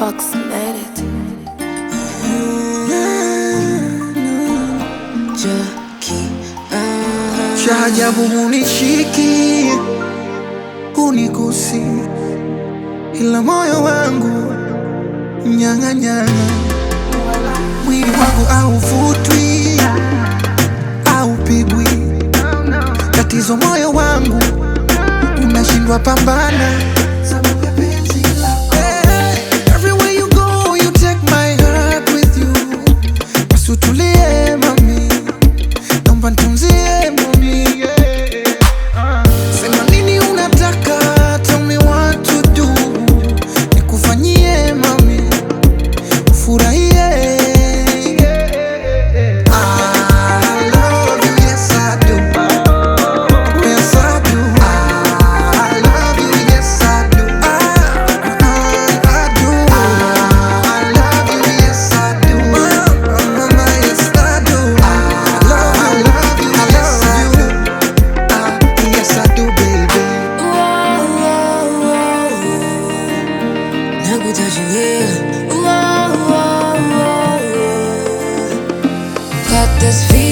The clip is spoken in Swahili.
approximated. Cha ajabu hunishiki, hunigusi, ila moyo wangu mnyang'anyana, mwili wangu hauvutwi, haupigwi. Tatizo moyo wangu unashindwa pambana. Eh, everywhere you go, you take my heart with you. Basi utulie mami, naomba nitunzie mami. Sema nini unataka, tell me what to do. Nikufanyie mami, ufurahie. I love you, yes I do. Yes I do. I love you, yes I do. I, I do. I love you, yes I do. Mama, yes I do. I love you, yes I do. Ah, yes I do, baby. Got this feeling